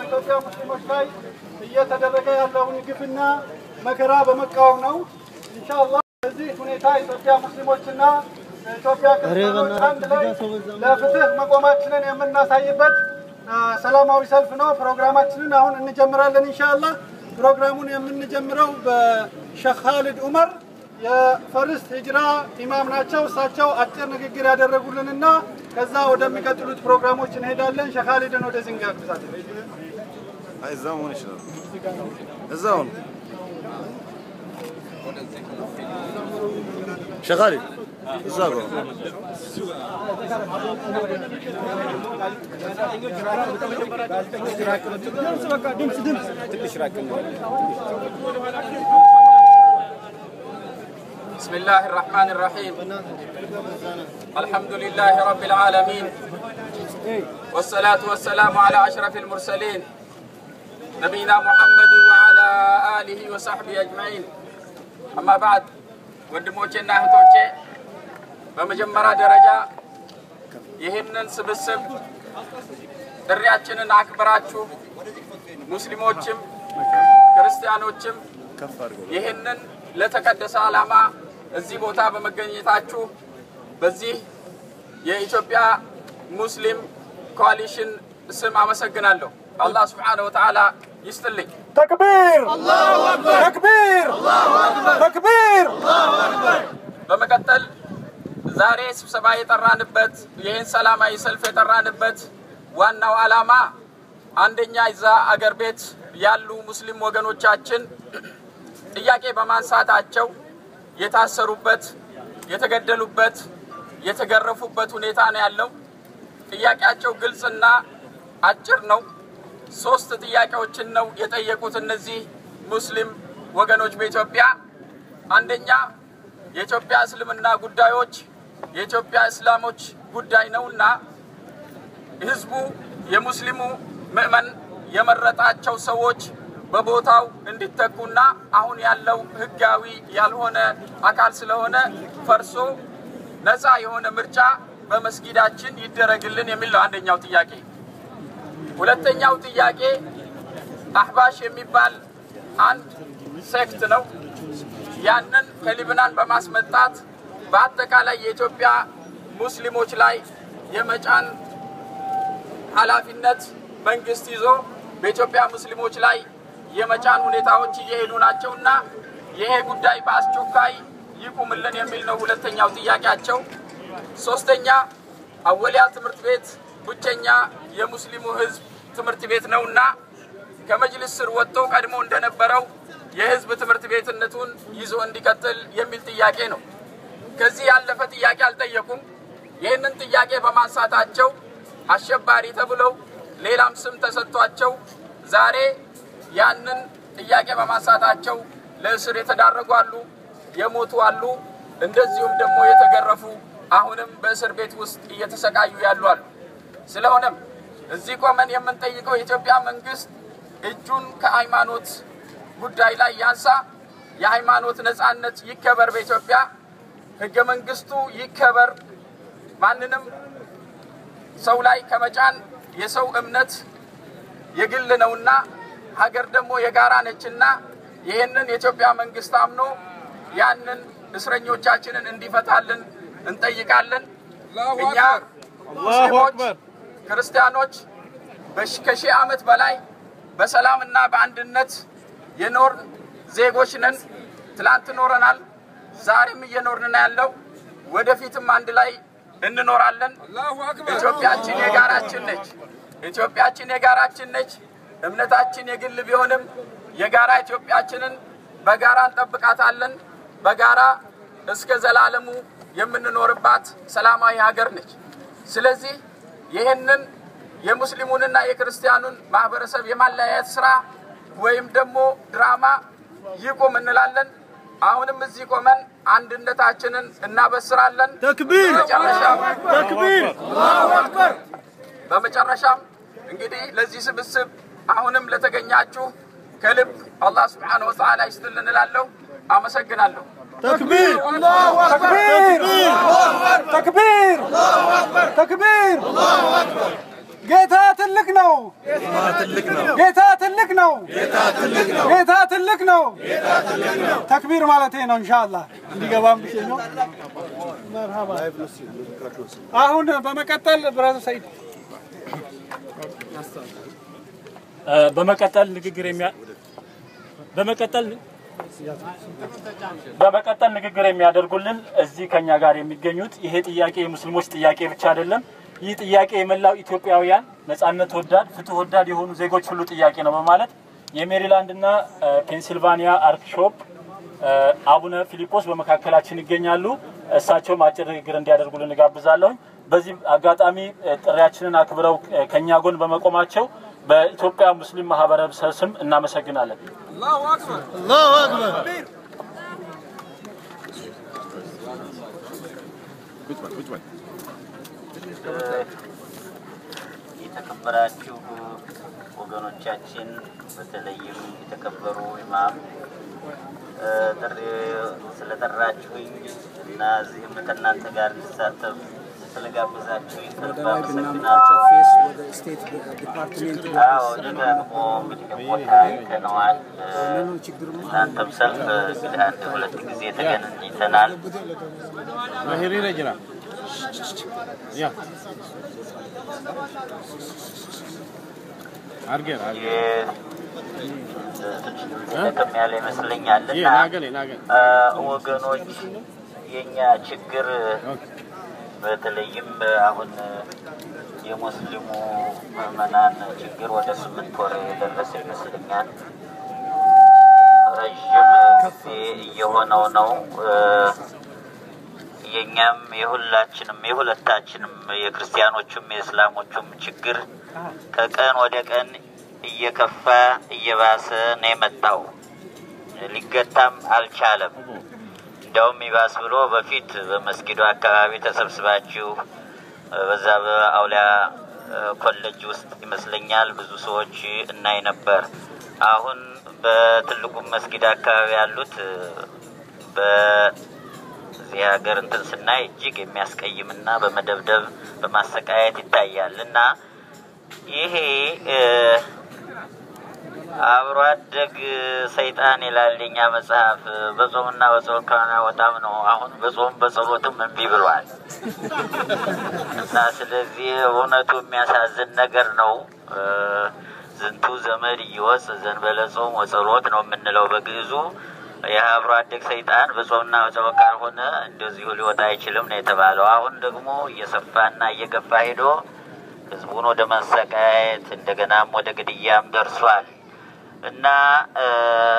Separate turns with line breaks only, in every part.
በኢትዮጵያ ሙስሊሞች ላይ እየተደረገ ያለውን ግፍና መከራ በመቃወም ነው። ኢንሻአላህ በዚህ ሁኔታ ኢትዮጵያ ሙስሊሞችና ኢትዮጵያ ክርስቲያኖች አንድ ላይ ለፍትህ መቆማችንን የምናሳይበት አ፣ ሰላማዊ ሰልፍ ነው። ፕሮግራማችንን አሁን እንጀምራለን ኢንሻአላህ። ፕሮግራሙን የምንጀምረው በሼክ ኻሊድ ዑመር የፈርስት ሂጅራ ኢማም ናቸው። እሳቸው አጭር ንግግር ያደረጉልንና ከዛ ወደሚቀጥሉት ፕሮግራሞች እንሄዳለን። ሼክ ኻሊድን ወደዚህ እንጋብዛለን።
እዛው መሆን ይችላል። እዛው ነው። ሸኻሊ እዛ ጋር
بسم الله الرحمن الرحيم الحمد لله رب العالمين والصلاة والسلام على أشرف المرسلين نبينا محمد وعلى آله وصحبه أجمعين أما بعد ወንድሞቼና እህቶቼ በመጀመሪያ ደረጃ ይህንን ስብስብ ጥሪያችንን አክብራችሁ ሙስሊሞችም ክርስቲያኖችም ይህንን ለተቀደሰ ዓላማ እዚህ ቦታ በመገኘታችሁ በዚህ የኢትዮጵያ ሙስሊም ኮalition ስም አመሰግናለሁ። አላህ ስብሓነ ወተዓላ ይስጥልኝ።
ተክቢር! ተክቢር! ተክቢር!
በመቀጠል ዛሬ ስብሰባ የጠራንበት ይህን ሰላማዊ ሰልፍ የጠራንበት ዋናው ዓላማ አንደኛ እዛ አገር ቤት ያሉ ሙስሊም ወገኖቻችን ጥያቄ በማንሳታቸው የታሰሩበት፣ የተገደሉበት፣ የተገረፉበት ሁኔታ ነው ያለው። ጥያቄያቸው ግልጽና አጭር ነው። ሶስት ጥያቄዎችን ነው የጠየቁት እነዚህ ሙስሊም ወገኖች በኢትዮጵያ አንደኛ የኢትዮጵያ እስልምና ጉዳዮች የኢትዮጵያ እስላሞች ጉዳይ ነውና ህዝቡ የሙስሊሙ ምዕመን የመረጣቸው ሰዎች በቦታው እንዲተኩና አሁን ያለው ህጋዊ ያልሆነ አካል ስለሆነ ፈርሶ ነፃ የሆነ ምርጫ በመስጊዳችን ይደረግልን የሚል ነው አንደኛው ጥያቄ። ሁለተኛው ጥያቄ አህባሽ የሚባል አንድ ሴክት ነው። ያንን ከሊብናን በማስመጣት በአጠቃላይ የኢትዮጵያ ሙስሊሞች ላይ የመጫን ኃላፊነት መንግስት ይዞ በኢትዮጵያ ሙስሊሞች ላይ የመጫን ሁኔታዎች እየሄዱ ናቸውና ይሄ ጉዳይ በአስቸኳይ ይቁምልን የሚል ነው ሁለተኛው ጥያቄያቸው። ሶስተኛ አወሊያ ትምህርት ቤት ብቸኛ የሙስሊሙ ህዝብ ትምህርት ቤት ነውና ከመጅልስ ስር ወጥቶ ቀድሞ እንደነበረው የህዝብ ትምህርት ቤትነቱን ይዞ እንዲቀጥል የሚል ጥያቄ ነው። ከዚህ ያለፈ ጥያቄ አልጠየቁም። ይህንን ጥያቄ በማንሳታቸው አሸባሪ ተብለው ሌላም ስም ተሰጥቷቸው ዛሬ ያንን ጥያቄ በማንሳታቸው ለእስር የተዳረጉ አሉ፣ የሞቱ አሉ፣ እንደዚሁም ደግሞ የተገረፉ አሁንም በእስር ቤት ውስጥ እየተሰቃዩ ያሉ አሉ። ስለሆነም እዚህ ቆመን የምንጠይቀው የኢትዮጵያ መንግስት እጁን ከሃይማኖት ጉዳይ ላይ ያንሳ። የሃይማኖት ነጻነት ይከበር በኢትዮጵያ ህገ መንግስቱ ይከበር። ማንንም ሰው ላይ ከመጫን የሰው እምነት የግል ነውና ሀገር ደግሞ የጋራ ነችና ይህንን የኢትዮጵያ መንግስት አምኖ ያንን እስረኞቻችንን እንዲፈታልን እንጠይቃለን። እኛ ሙስሊሞች፣ ክርስቲያኖች በሺ- ከሺህ ዓመት በላይ በሰላምና በአንድነት የኖርን ዜጎች ነን። ትላንት ኖረናል፣ ዛሬም እየኖርን ነው ያለው። ወደፊትም አንድ ላይ እንኖራለን። ኢትዮጵያችን የጋራችን ነች። ኢትዮጵያችን የጋራችን ነች። እምነታችን የግል ቢሆንም የጋራ ኢትዮጵያችንን በጋራ እንጠብቃታለን። በጋራ እስከ ዘላለሙ የምንኖርባት ሰላማዊ ሀገር ነች። ስለዚህ ይህንን የሙስሊሙንና የክርስቲያኑን ማህበረሰብ የማለያየት ስራ ወይም ደግሞ ድራማ ይቁም እንላለን። አሁንም እዚህ ቆመን አንድነታችንን እናበስራለን።
ተክቢር!
በመጨረሻም
ተክቢር!
በመጨረሻም እንግዲህ ለዚህ ስብስብ አሁንም ለተገኛችሁ ከልብ አላህ ስብሓነሁ ወተዓላ ይስጥልን እላለሁ። አመሰግናለሁ።
ተክቢር! ተክቢር! ተክቢር! ተክቢር! ጌታ ትልቅ ነው።
ትልቅ ነው።
ጌታ ትልቅ ነው። ጌታ ትልቅ ነው። ተክቢር ማለት ነው። ኢንሻአላህ እንዲገባም ብዬ ነው። መርሃባ። አሁን በመቀጠል ብራዘር ሰይድ
በመቀጠል ንግግር የሚያ በመቀጠል በመቀጠል ንግግር የሚያደርጉልን እዚህ ከኛ ጋር የሚገኙት ይሄ ጥያቄ የሙስሊሞች ጥያቄ ብቻ አይደለም። ይህ ጥያቄ የመላው ኢትዮጵያውያን ነጻነት ወዳድ፣ ፍትህ ወዳድ የሆኑ ዜጎች ሁሉ ጥያቄ ነው በማለት የሜሪላንድ እና ፔንሲልቫኒያ አርክሾፕ አቡነ ፊሊጶስ በመካከላችን ይገኛሉ። እሳቸውም አጭር ንግግር እንዲያደርጉልን እጋብዛለሁ። በዚህ አጋጣሚ ጥሪያችንን አክብረው ከኛ ጎን በመቆማቸው በኢትዮጵያ ሙስሊም ማህበረሰብ ስም እናመሰግናለን።
አላሁ አክበር።
የተከበራችሁ ወገኖቻችን በተለይም የተከበሩ ኢማም እ፣ ጥሪ ስለጠራችሁኝ እና እዚህም ከእናንተ ጋር እንድሳተፍ ስለጋበዛችሁኝ ከልብ አመሰግናለሁ። አዎ ደጋግሞ እንግዲህ ቦታ አይተነዋል። እ፣ እናንተም ሰልፍ እንግዲህ አንድ ሁለት ጊዜ ተገናኝተናል።
hiriira jira. Ya. Argeera, argeera.
ደከም ያለ ይመስለኛል
Yee,
እና
naa gale, naa gale.
አ፣ ወገኖች የኛ ችግር በተለይም አሁን የሙስሊሙ ምዕመናን ችግር ወደ ስምንት ወር የደረሰ ይመስለኛል። ረዥም ጊዜ እየሆነው ነው። እ፣ የእኛም የሁላችንም የሁለታችንም የክርስቲያኖቹም የእስላሞቹም ችግር ከቀን ወደ ቀን እየከፋ እየባሰ ነው የመጣው። ሊገታም አልቻለም። እንደውም ይባስ ብሎ በፊት በመስጊዱ አካባቢ ተሰብስባችሁ እ፣ በዛ በአውሊያ እ፣ ኮሌጅ ውስጥ ይመስለኛል ብዙ ሰዎች እናይ ነበር። አሁን በትልቁም መስጊድ አካባቢ ያሉት እ፣ በዚህ ሀገር እንትን ስናይ እጅግ የሚያስቀይምና በመደብደብ በማሰቃየት ይታያል እና ይሄ እ፣ አብሮ አደግ ሰይጣን ይላል የኛ መጽሐፍ። በጾምና በጸሎት ካናወጣም ነው። አሁን በጾም በጸሎትም እምቢ ብሏል እና ስለዚህ እውነቱ የሚያሳዝን ነገር ነው። እ፣ ዝንቱ ዘመድ እየወፅ ዘንበለ ጾም ወጸሎት ነው የምንለው በግዕዙ። ይህ አብሮ አደግ ሰይጣን በጾምና በጸሎት ካልሆነ እንደዚሁ ሊወጣ አይችልም ነው የተባለው። አሁን ደግሞ እየሰፋና እየገፋ ሄዶ ህዝቡን ወደ ማሰቃየት እንደገናም ወደ ግድያም ደርሷል እና እ፣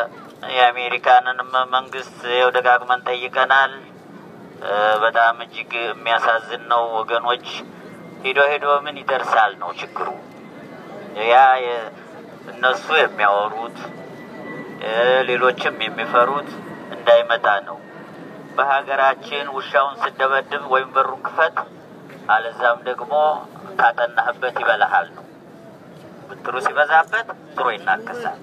የአሜሪካንንም መንግስት ይኸው ደጋግመን ጠይቀናል። እ፣ በጣም እጅግ የሚያሳዝን ነው ወገኖች። ሂዶ ሂዶ ምን ይደርሳል ነው ችግሩ። ያ የ- እነሱ የሚያወሩት እ፣ ሌሎችም የሚፈሩት እንዳይመጣ ነው። በሀገራችን ውሻውን ስደበድብ ወይም በሩን ክፈት አለዛም ደግሞ ካጠናህበት ይበላሃል ነው። ብትሩ ሲበዛበት ትሮ ይናከሳል።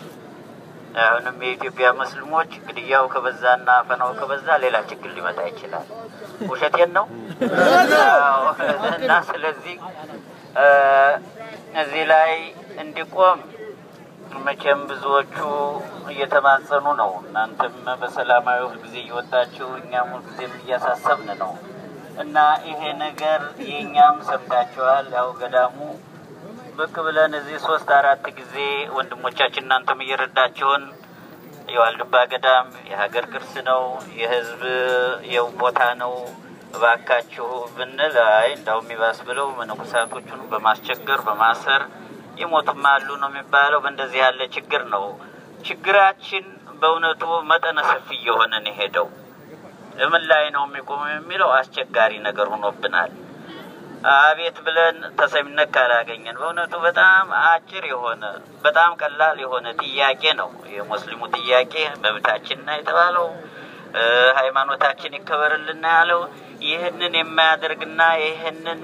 አሁንም የኢትዮጵያ ሙስሊሞች ግድያው ከበዛና አፈናው ከበዛ ሌላ ችግር ሊመጣ ይችላል። ውሸቴን ነው አዎ። እና ስለዚህ እ፣ እዚህ ላይ እንዲቆም መቼም ብዙዎቹ እየተማጸኑ ነው። እናንተም በሰላማዊ ሁልጊዜ እየወጣችሁ እኛም ሁልጊዜም እያሳሰብን ነው እና ይሄ ነገር የእኛም ሰምታችኋል። ያው ገዳሙ ብቅ ብለን እዚህ ሶስት አራት ጊዜ ወንድሞቻችን እናንተም እየረዳችሁን የዋልድባ ገዳም የሀገር ቅርስ ነው፣ የህዝብ የው ቦታ ነው፣ እባካችሁ ብንል አይ እንዳውም ይባስ ብለው መነኮሳቶቹን በማስቸገር በማሰር የሞቱም አሉ ነው የሚባለው። በእንደዚህ ያለ ችግር ነው ችግራችን በእውነቱ መጠነ ሰፊ እየሆነ ነው የሄደው። ምን ላይ ነው የሚቆመው የሚለው አስቸጋሪ ነገር ሆኖብናል። አቤት ብለን ተሰሚነት ካላገኘን በእውነቱ በጣም አጭር የሆነ በጣም ቀላል የሆነ ጥያቄ ነው የሙስሊሙ ጥያቄ መብታችንና የተባለው እ፣ ሃይማኖታችን ይከበርልና ያለው ይህንን የማያደርግና ይህንን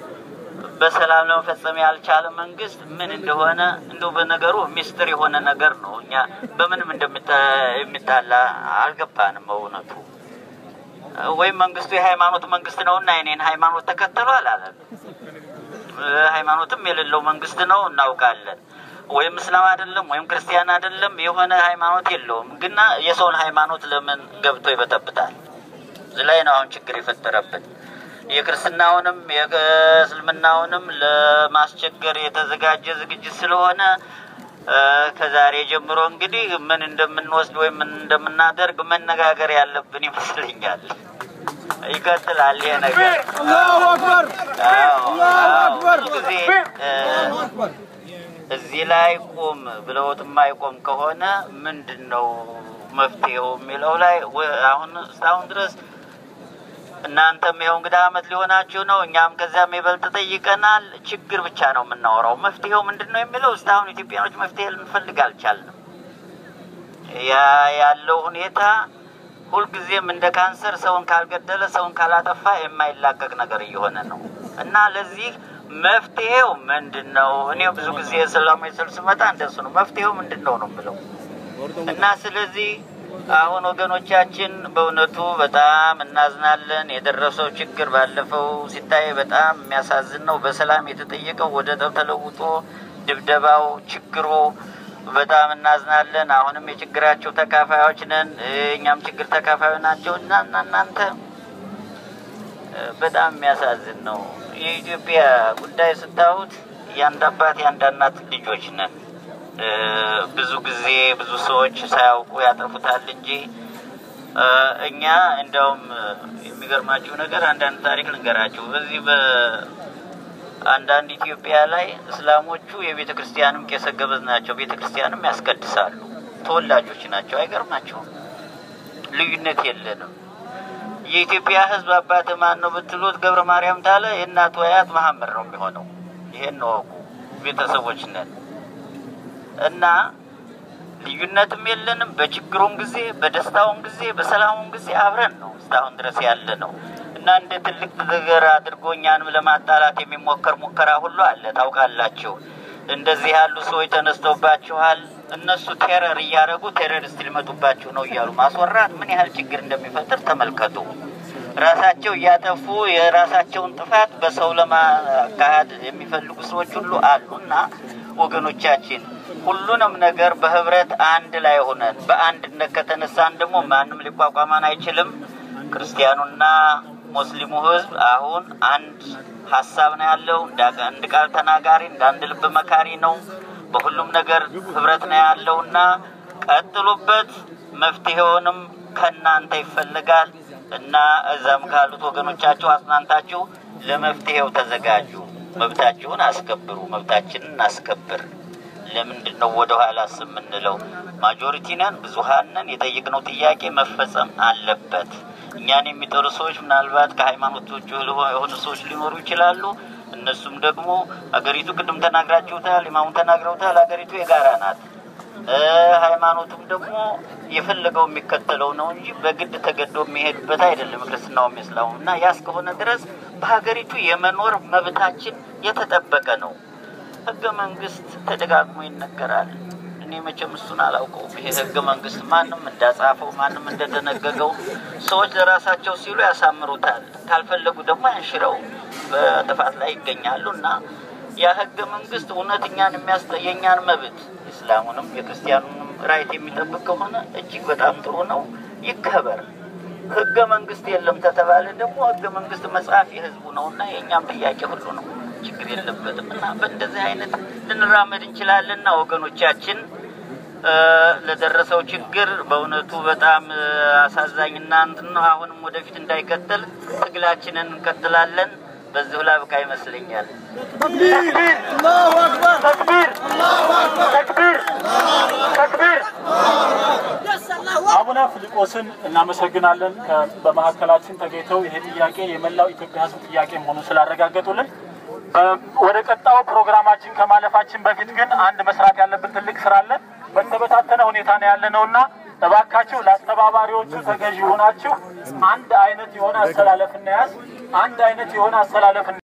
በሰላም ለመፈጸም ያልቻለ መንግስት ምን እንደሆነ እንደው በነገሩ ሚስጥር የሆነ ነገር ነው። እኛ በምንም እንደሚጣላ አልገባንም በእውነቱ ወይም መንግስቱ የሃይማኖት መንግስት ነውና የኔን ሃይማኖት ተከተሉ አላለም። ሃይማኖትም የሌለው መንግስት ነው እናውቃለን። ወይም እስላም አይደለም ወይም ክርስቲያን አይደለም የሆነ ሃይማኖት የለውም። ግና የሰውን ሃይማኖት ለምን ገብቶ ይበጠብጣል? እዚህ ላይ ነው አሁን ችግር የፈጠረብን። የክርስትናውንም የእስልምናውንም ለማስቸገር የተዘጋጀ ዝግጅት ስለሆነ ከዛሬ ጀምሮ እንግዲህ ምን እንደምንወስድ ወይም ምን እንደምናደርግ መነጋገር ያለብን ይመስለኛል። ይቀጥላል ይሄ ነገር።
አላሁ አክበር
አዎ፣
አላሁ
አዎ።
አክበር
ብዙ ጊዜ እ፣ እዚህ ላይ ቁም ብለውት የማይቆም ከሆነ ምንድን ነው መፍትሄው የሚለው ላይ ወ- አሁን እስካሁን ድረስ እናንተም ይኸው እንግዲህ አመት ሊሆናችሁ ነው። እኛም ከዚያም ይበልጥ ጠይቀናል። ችግር ብቻ ነው የምናወራው። መፍትሄው ምንድን ነው የሚለው እስካሁን ኢትዮጵያኖች መፍትሄ ልንፈልግ አልቻልንም። ያ ያለው ሁኔታ ሁልጊዜም እንደ ካንሰር ሰውን ካልገደለ ሰውን ካላጠፋ የማይላቀቅ ነገር እየሆነ ነው እና ለዚህ መፍትሄው ምንድን ነው? እኔ ብዙ ጊዜ ሰላማዊ ሰልፍ ስመጣ እንደሱ ነው። መፍትሄው ምንድን ነው ነው የምለው እና ስለዚህ አሁን ወገኖቻችን በእውነቱ በጣም እናዝናለን። የደረሰው ችግር ባለፈው ሲታይ በጣም የሚያሳዝን ነው። በሰላም የተጠየቀው ወደ ጠብ ተለውጦ ድብደባው፣ ችግሩ በጣም እናዝናለን። አሁንም የችግራቸው ተካፋዮች ነን። እኛም ችግር ተካፋዮች ናቸው እና እና እናንተ በጣም የሚያሳዝን ነው። የኢትዮጵያ ጉዳይ ስታዩት የአንድ አባት የአንድ እናት ልጆች ነን። ብዙ ጊዜ ብዙ ሰዎች ሳያውቁ ያጠፉታል እንጂ እኛ እንዲያውም የሚገርማችሁ ነገር አንዳንድ ታሪክ ልንገራችሁ። በዚህ በአንዳንድ ኢትዮጵያ ላይ እስላሞቹ የቤተ ክርስቲያንም ቄሰ ገበዝ ናቸው። ቤተ ክርስቲያንም ያስቀድሳሉ። ተወላጆች ናቸው። አይገርማቸውም? ልዩነት የለንም። የኢትዮጵያ ሕዝብ አባት ማን ነው ብትሉት ገብረ ማርያም ታለ የእናቱ አያት መሐመድ ነው የሚሆነው። ይሄን ወቁ። ቤተሰቦች ነን እና ልዩነትም የለንም። በችግሩም ጊዜ፣ በደስታውም ጊዜ፣ በሰላሙም ጊዜ አብረን ነው እስካሁን ድረስ ያለ ነው እና እንደ ትልቅ ነገር አድርጎ እኛንም ለማጣላት የሚሞከር ሙከራ ሁሉ አለ። ታውቃላችሁ፣ እንደዚህ ያሉ ሰዎች ተነስተውባችኋል። እነሱ ቴረር እያደረጉ ቴሮሪስት ሊመጡባችሁ ነው እያሉ ማስወራት ምን ያህል ችግር እንደሚፈጥር ተመልከቱ። ራሳቸው እያጠፉ የራሳቸውን ጥፋት በሰው ለማካሄድ የሚፈልጉ ሰዎች ሁሉ አሉ እና ወገኖቻችን ሁሉንም ነገር በህብረት አንድ ላይ ሆነን በአንድነት ከተነሳን ደግሞ ማንም ሊቋቋመን አይችልም። ክርስቲያኑና ሙስሊሙ ህዝብ አሁን አንድ ሀሳብ ነው ያለው። እንደ አንድ ቃል ተናጋሪ፣ እንደ አንድ ልብ መካሪ ነው። በሁሉም ነገር ህብረት ነው ያለው እና ቀጥሉበት። መፍትሄውንም ከእናንተ ይፈልጋል እና እዛም ካሉት ወገኖቻችሁ አጽናንታችሁ ለመፍትሄው ተዘጋጁ። መብታችሁን አስከብሩ። መብታችንን እናስከብር። ለምንድን ነው ወደ ኋላ የምንለው? ማጆሪቲ ነን፣ ብዙሀን ነን። የጠየቅነው ጥያቄ መፈጸም አለበት። እኛን የሚጠሉ ሰዎች ምናልባት ከሃይማኖቶች የሆኑ ሰዎች ሊኖሩ ይችላሉ። እነሱም ደግሞ አገሪቱ ቅድም ተናግራችሁታል፣ ኢማሙን ተናግረውታል። አገሪቱ የጋራ ናት። ሃይማኖቱም ደግሞ የፈለገው የሚከተለው ነው እንጂ በግድ ተገዶ የሚሄድበት አይደለም። ክርስትናውም እስላሙም እና ያ እስከሆነ ድረስ በሀገሪቱ የመኖር መብታችን የተጠበቀ ነው። ህገ መንግስት ተደጋግሞ ይነገራል። እኔ መቼም እሱን አላውቀውም። ይሄ ህገ መንግስት ማንም እንዳጻፈው ማንም እንደደነገገው ሰዎች ለራሳቸው ሲሉ ያሳምሩታል፣ ካልፈለጉ ደግሞ ያንሽረው በጥፋት ላይ ይገኛሉ እና ያ ህገ መንግስት እውነት እኛን የሚያስጠ የእኛን መብት የእስላሙንም የክርስቲያኑንም ራይት የሚጠብቅ ከሆነ እጅግ በጣም ጥሩ ነው፣ ይከበር። ህገ መንግስት የለም ተተባለ ደግሞ ህገ መንግስት መጽሐፍ የህዝቡ ነው እና የእኛም ጥያቄ ሁሉ ነው፣ ችግር የለበትም እና በእንደዚህ አይነት ልንራመድ እንችላለንና ወገኖቻችን ለደረሰው ችግር በእውነቱ በጣም አሳዛኝና እንትን ነው። አሁንም ወደፊት እንዳይቀጥል ትግላችንን እንቀጥላለን። በዚሁ ላብቃ ይመስለኛል።
ተክቢር አላሁ አክበር
ተክቢር ተክቢር ተክቢር። አቡነ ፊልጶስን እናመሰግናለን። ከ- በመካከላችን ተገኝተው ይሄ ጥያቄ የመላው ኢትዮጵያ ሕዝብ ጥያቄ መሆኑን ስላረጋገጡልን። በ- ወደ ቀጣዩ ፕሮግራማችን ከማለፋችን በፊት ግን አንድ መስራት ያለብን ትልቅ ስራ አለ። በተበታተነ ሁኔታ ነው ያለ ነው እና እባካችሁ ለአስተባባሪዎቹ ተገዢ ሆናችሁ አንድ አይነት የሆነ አሰላለፍ እናያዝ። አንድ አይነት የሆነ አሰላለፍ